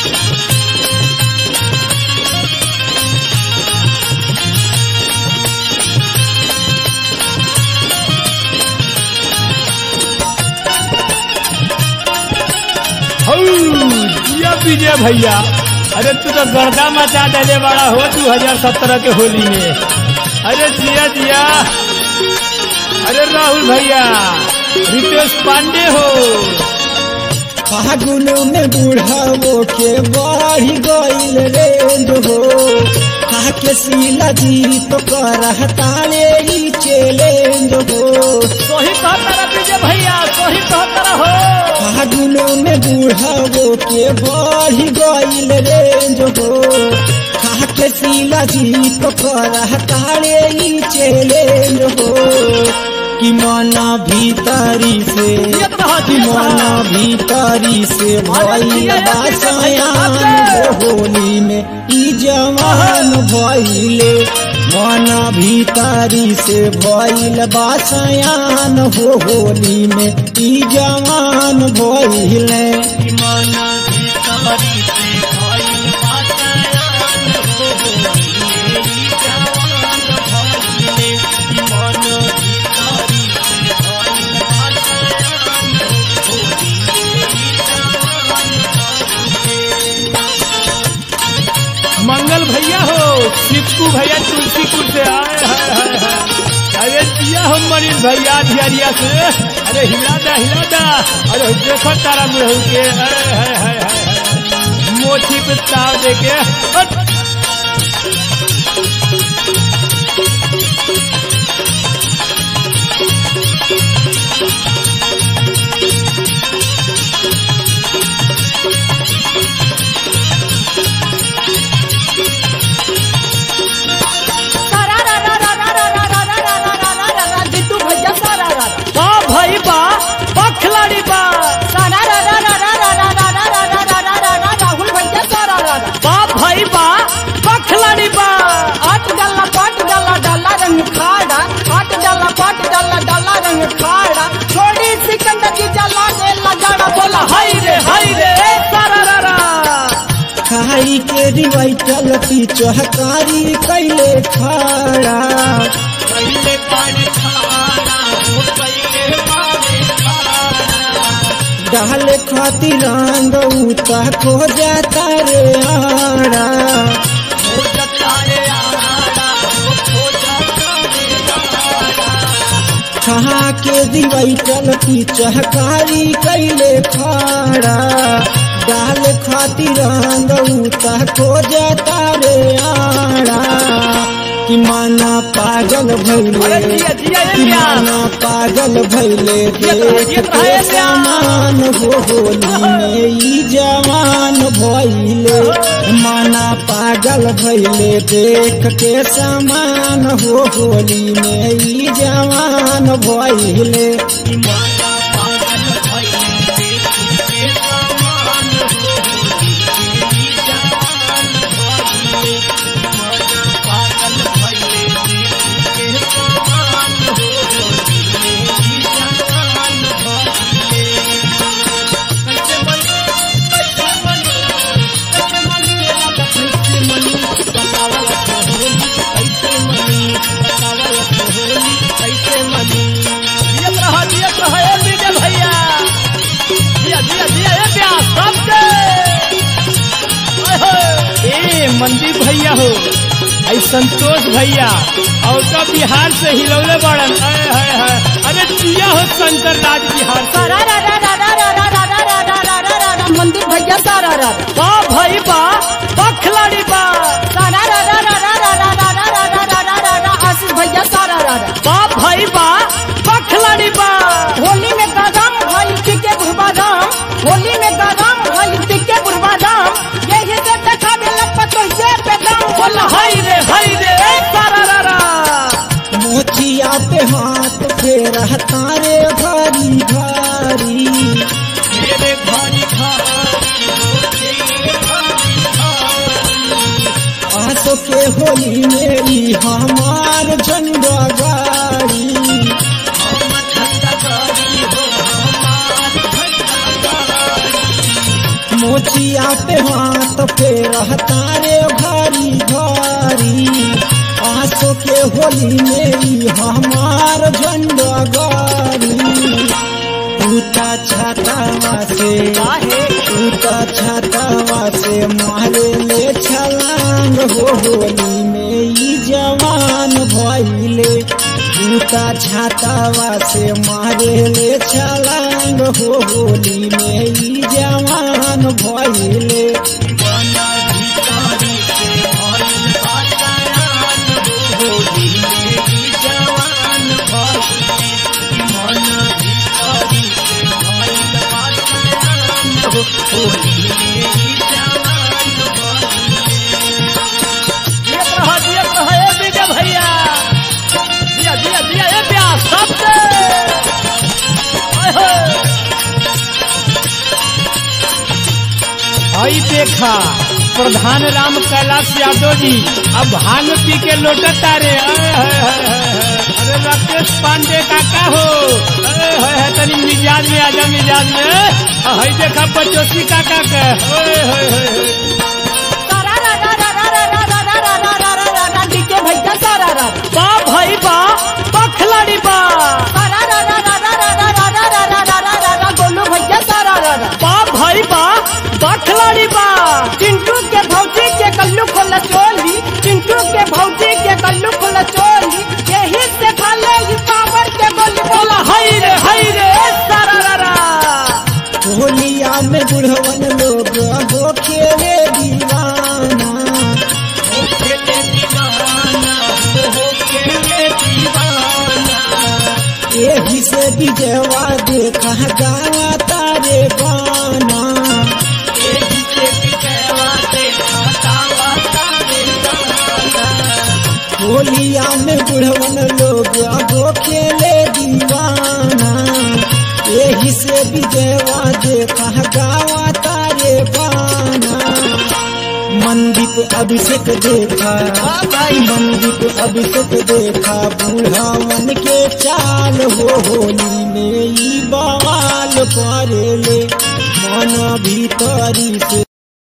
हौ, जिया विजय भैया अरे तू तो गर्दा मचा डाले बड़ा हो दू हजार सत्रह के होली में अरे जिया जिया अरे राहुल भैया रितेश पांडे हो फागुन में बुढ़ावो के बढ़ गईल रेंज हो खाके सीला जी तो करहताले ही चैलेंज हो सोही कहता विजय भैया सोही कहता हो फागुन में बुढ़ावो के बढ़ गईल रेंज हो खाके सीला जी तो करहताले ही चैलेंज हो कि मना भीतरी से कि मना भीतरी से भइल बासयान हो होली में ई जवान भइले मना भीतरी से भइल बासयान हो होली में ई जवान भइले मंगल भैया हो चिप्कू भैया तुलसीपुर से आए हाय हाय हाय अरे जिया हो मनीष भैया धियारिया से अरे हिला दा हिला दा अरे देखो तारा मुड़हू के हाय हाय हाय हाय हाय मोची पे ताव दे के हट। जितू भैया सारा रा बा भाई बा बखलाड़ी बा सारा रा रा रा रा रा रा रा रा रा रा रा रा रा राहुल भैया सारा रा बा भाई बा बखलाड़ी बा आठ डाला पाट डाला डाला रंग खाड़ा आठ डाला पाट डाला डाला रंग खाड़ा छोड़ी सिकंदर की जला दे लगाड़ा बोला हाय रे हाय रे सारा रा रा खाई के रिवाइटल पी चहकारी कैले खाड़ा डाले खातिर रंग उता खो जाता रे आड़ा खा के दिवैटल की चहकारी कैले खाड़ा डाल खातिर रंग उता खो जाता रे आड़ा कि माना पागल अरे भैले जिया जिया ये कि प्यार माना पागल भैले ये तो है, ये देख तो है के प्यार। समान हो होली में ई जवान भैले माना पागल भैले देख के समान हो होली में ई जवान भैले जियत रहा जियत रहा ए विजय भैया जिया जिया जिया ए प्यार सबके ओए होए। ए मंदीप भैया हो आई संतोष भैया और तो बिहार से हिलौले बड़न हाय हाय हाय अरे जिया हो शंकर राज बिहार से सारा रा रा रा रा रा रा रा रा रा रा रा रा रा रा मंदिर भैया सारा रा बा भाई बा बखलाड़ी बा सारा रा रा रा रा रा रा रा रा रा रा रा रा रा आशीष भैया सारा रा रा बा भाई बा बखलाड़ी बा होली में गरम भाई टिके बुढ़बादाम होली में गरम भाई टिके बुढ़बादाम यही से देखा बेला पतो ये पे दाम बोला हाय रे हाय रे ए सारा रा रा मोचिया पे हाथ फेर तारे भारी भारी मेरे भारी आसो के होली मेरी हमार झंडा गाड़ी मोचिया पे हाथ पे रहता रे भारी भारी आंसू के होली में ई हमार झंडा गारी टूटा छातावा से टूटा छातावा से मारे ले छलांग हो होली में ई जवान भइले टूटा छातावा से मारे ले छलांग हो होली में ई जवान भइले जियत रह जियत रह ए विजय भैया दिया दिया दिया ए प्यास सबके आय हो आई देखा प्रधान राम कैलाश यादव जी अब भांग पी के लौटता रे आय हाय हाय हाय हाय। अरे राकेश पांडे काका हो अरे हाय हाय तनी मिजाज में आजा मिजाज में हई देखा बचोसी काका के ओए होय होय होय डीके भैया सारा रा बा भाई बा बखलाड़ी बा गोलू भैया सारा रा बा भाई बा बखलाड़ी बा चिंटू के भौजी के कल्लू खोला चोली चिंटू के भौजी के कल्लू खोला चोली यही से खाले ये पावर के गोली बोला हाय रे हाय रे सारा रा रा होलिया में बुढ़वन लोग हो खेले दीवाना यही से विजयवा देखा गावा तारे गाना होलिया में बुढ़वन लोग हो खेले दीवाना यही से विजयवा देखा गावा तारे गाना मंदीप अभिषेक देखा मंदीप अभिषेक देखा बुढ़ावन के चाल हो होली में ई बवाल करेले मन भीतरी से